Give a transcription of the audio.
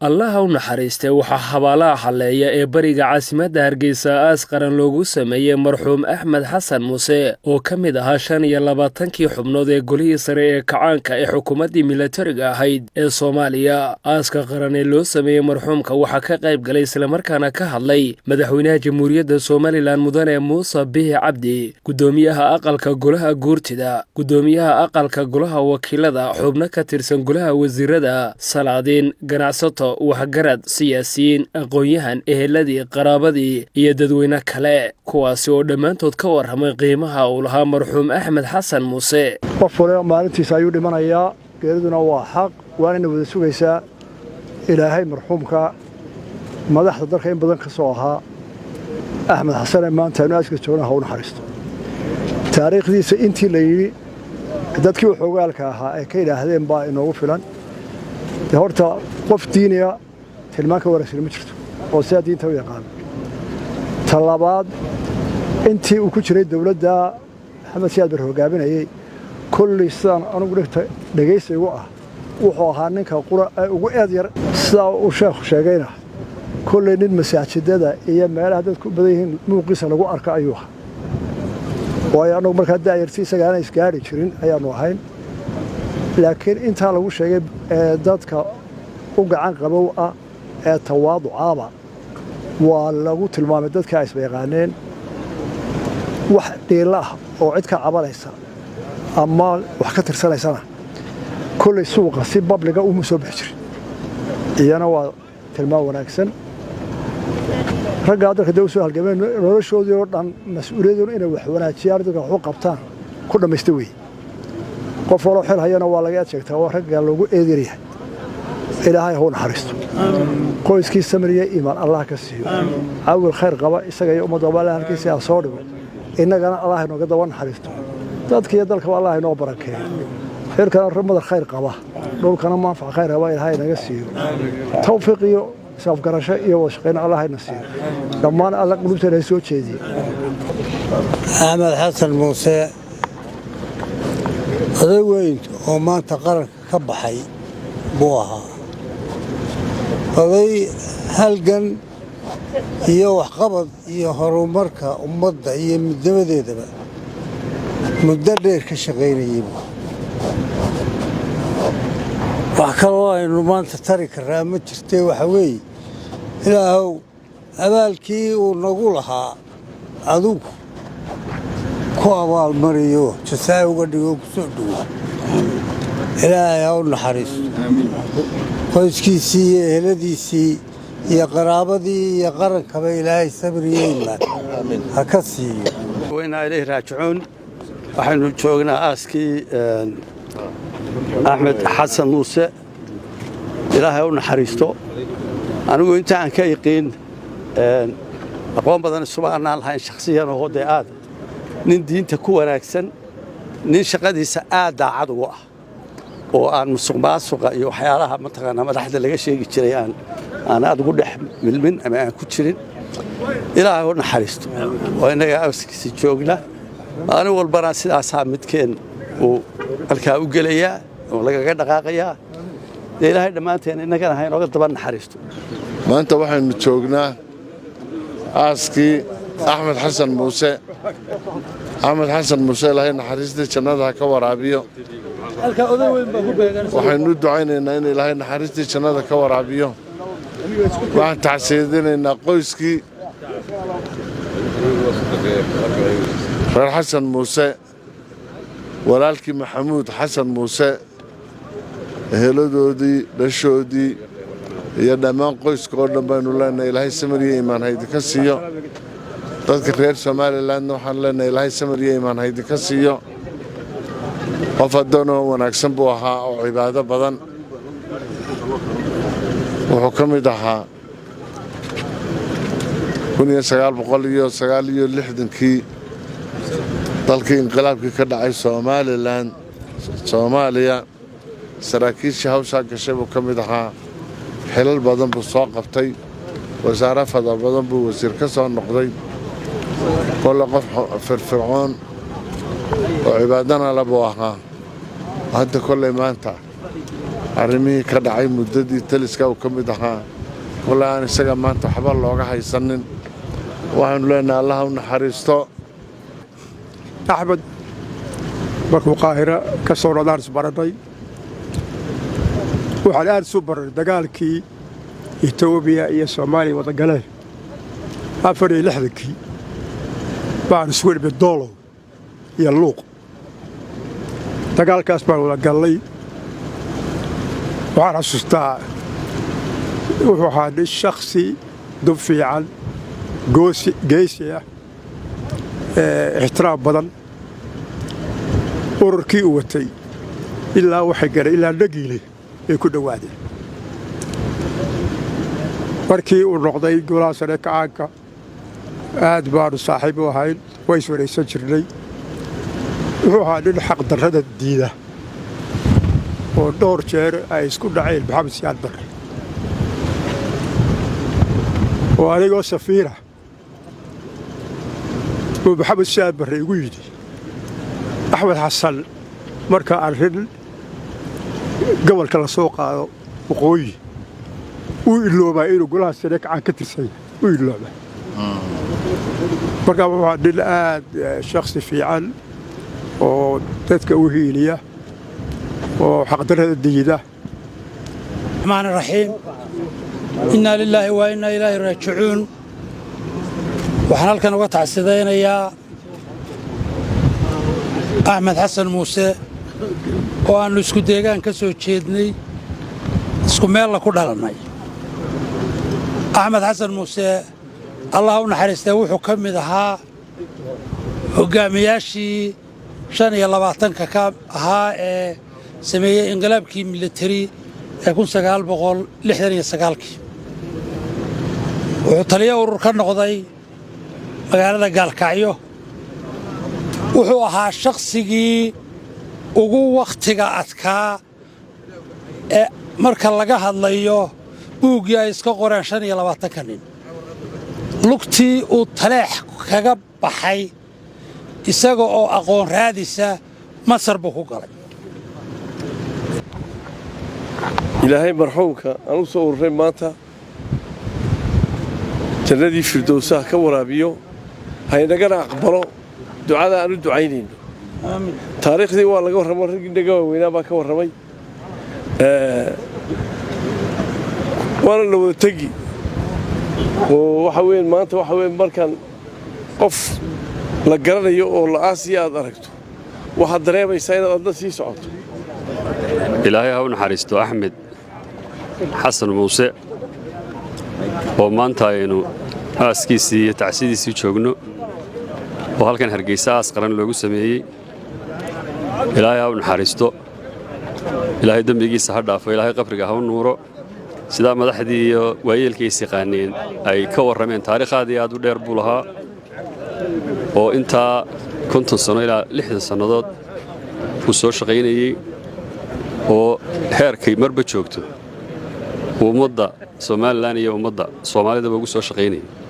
allaha u naxariistay waxaa habaalaha halleeya ee bariga caasimadda hargeysa aas qaran loogu sameeyey marxuum axmed xasan muuse oo ka mid ahaa shan iyo labaatankii xubnood ee golihii sare ee kacaanka ee xukuumaddii milatariga ahayd ee soomaaliya aaska qaran ee loo sameeyey marxuumka waxaa ka qayb galay islamarkaana ka hadlay madaxweynaha jamhuuriyadda somalilan mudane muuse bihi cabdi guddoomiyaha aqalka golaha guurtida guddoomiyaha aqalka golaha wakiilada xubno ka tirsan golaha wasiirada salaadiin ganacsato waxgarad siyaasiyiin aqoon-yahan eheladii qaraabadii iyo dadweyne kale kuwaasi oo dhammaantood ka warramay qiimaha uu lahaa marxuum axmed xasan muuse qof waliba maalintiisa ayuu dhimanayaa geeriduna waa xaq waanayna wada sugaysaa ilaahay marxuumka madaxda dalka in badan ka soo ahaa axmed xasane maanta aynu aaska joogna ha u naxariisto taariikhdiisa intii la yidhi dadkii waxoogaalka ahaa ay ka yidhaahdeen baa inoogu filan dee horta qof diiniya tilmaan ka wanaagsan ma jirto oo sidaa diinta u yaqaan ta labaad intii uu ku jiray dawladda maxamed siyaad bar hogaaminayey kolley sidaan anugu dhigta dhegaysigu ah wuxuu ahaa ninka qura ee ugu eed yar sidaa uu sheekhu sheegayna kolley nin masaajidada iyo meelaha dadku badan yihiin muuqiisa lagu arka ayuu ahaa waayo annagu markaa daayarti isaga aanay isgaadhi jirin ayaannu ahayn laakiin intaa lagu sheegay ee dadka u gacan qabow ah ee tawaaducaaba waa lagu tilmaamay dadka ay isba yaqaaneen wax dhiilla ah oo cid ka cabanaysa ama wax ka tirsanaysana kolley suuqa si babliga uma soo bixi jirin iyana waa tilmaam wanaagsan raggaa dalka dee u soo halgameen noloshoodii oo dhan mas-uuliyaduna inay wax wanaajiyaan dadka waxu qabtaan ku dhammaysta weeye qof waloo xil hayana waa laga eed sheegtaa oo ragga loogu eediryahay ilaahay hau naxariisto qoyskii samiriya iimaan allah ka siiyo caawil khayr qaba isaga iyo ummadda alla halkiisii ha soo dhigo innagana allah inooga daba naxariisto dadka iyo dalkaba allah inoo barakeeyo xilkana madar khayr qaba dhulkana maanfac khayr qaba ilaahay naga siiyo tawfiiq iyo isafgarasho iyo wada shaqayna allah hayna siiyo dhammaan alla qulubteena ha soo jeediye axmed xasan muuse oday weyn oo maanta qaranka ka baxay buu ahaa oday halgan iyo waxqabad iyo horumarka ummadda iyo midnimadeedaba muddo dheer ka shaqaynayey wax kaloo aynu maanta tari karraa ma jirtee waxa weeye ilaahow abaalkii uu nagu lahaa adugu ku abaalmariyo jasaa uga dhigo ku soo dhowo ilaahay ha u naxariisto qoyskiisii iyo eheladiisii iyo qaraabadii iyo qarankaba ilaahay sabriyo imaan ha ka siiyo waynaa ilayhi raajicuun waxaynu joognaa aaskii axmed xasan muuse ilaahay u naxariisto anigu inta aan ka iqiin aqoon badan isuma annaan lahayn shakhsiyan oo dee aad nin diinta ku wanaagsan nin shaqadiisa aad daacad ugu ah oo aan musuq maasuqa iyo waxyaalaha mataqaanaa madaxda laga sheegi jiray aan aan aad ugu dhex milmin ama aan ku jirin ilaahay u naxariisto oo innaga awskiisi joogna maalin walbana sidaasaa midkeen uu halkaa u gelayaa oo lagaga dhaqaaqayaa dee ilaahay dhammaanteen innagana ha inooga daba naxariisto maanta waxaynu joognaa aaskii axmed xasan muuse axmed xasan muuse ilaahay naxariistii jannada ha ka waraabiyo waxaynu u ducaynaynaa in ilaahay naxariistii jannada ka waraabiyo waxaan tacsiyadinaynaa qoyskii reer xasan muuse walaalkii maxamuud xasan muuse eheladoodii dhashoodii iyo dhammaan qoyska oo dhan baynu leenahay ilaahay samariyo imaan haydinka siiyo dadka reer somalilanna waxaan leenahay ilaahay samariyo imaan haydinka siiyo qof addoonoo wanaagsan buu ahaa oo cibaado badan wuxuu ka mid ahaa iyo lixdankii dalkii inqilaabkii ka dhacay somalilan soomaaliya saraakiishii hawshaa gashay buu ka mid ahaa xilal badan buu soo qabtay wasaare fada badan buu wasiir ka soo noqday kolle qof firfircoon oo cibaadana le buu ahaa hadda kolley maanta arrimihii ka dhacay muddadii taliska uu ka mid ahaa walla aan isaga maanta waxba looga haysanin waxaannu leenahay allaha u naxariisto axmed markuu qaahiro ka soo nodaan isbarannay waxaan aad isu barray dagaalkii etoobiya iyo soomaaliya wadagaleen afar iyo lixdankii baan isugu dhibay doolow iyo luuq dagaalkaas baan wada gallay waxaan xasuustaa wuxuu ahaa nin shakhsi dub fiican geesi ah ixtiraam badan ururkii uu watay ilaa waxay garay ilaa nagiile ay ku dhowaadeen markii uu noqday golaha sare kacaanka aad baanu saaxiib u ahayn waa iswaraysan jirnay wuxuu ahaa nin xaqdarrada diida oo dhowr jeer ay isku dhaceen maxamed siyaad barre oo anigoo safiira uu maxamed siyaad barre igu yidhi axmed xasan marka arrin gobolka la soo qaado waqooyi uu iloobaa inuu golaha sare kacaan ka tirsanya u iloobaa markaa wuxuu nin aad shakhsi fiican oo dadka u hiiliya oo xaqdarrada diida الرحمن الرحيم إنا لله وإنا إليه راجعون waxaan halkan uga tacsidaynayaa axmed xasan muuse oo aannu isku deegaan ka soo jeednay isku meella ku dhalannay axmed xasan muuse allah u naxariistee wuxuu ka mid ahaa hoggaamiyaashii shan iyo labaatanka ka ahaa ee sameeyey inqilaabkii militari ee kun sagaal boqol lixdan iyo sagaalkii wuxuu taliyo urur ka noqday magaalada gaalkacyo wuxuu ahaa shakhsigii ugu wakhtiga adkaa ee marka laga hadlayo buuggii ay iska qoreen shan iyo labaatanka nin lugtii uu taleex kaga baxay isaga oo aqoon raadisa masar buu ku galay ilaahay marxuumka aan u soo ururay maanta jannadii firdowsaha ka waraabiyo haynagana aqbalo ducada aan u ducaynayno taariikhdii waa laga warramo raggii naga waaweynaa baa ka warramay waana la wada tegi oo waxa weyn maanta waxa weyn markaan qof la garanayo oo la aasiya aad aragto waxaad dareemaysaa inaad adna sii socoto ilaahay ha u naxariisto axmed xasan muuse oo maanta aynu aaskiisii iyo tacsidiisii joogno oo halkan hargaysa aas qaran loogu sameeyey ilaahay ha u naxariisto ilaahay dembigiisa ha dhaafo ilaahay qabriga ha u nuuro sidaa madaxdii iyo waayeelkii is yaqaaneen ay ka warrameen taariikhaadii aad u dheer buu lahaa oo intaa konton sanno ilaa lixdan sannadood uu soo shaqaynayey oo heerkay marba joogto uu ummadda somalilan iyo ummadda soomaalidaba ugu soo shaqaynayay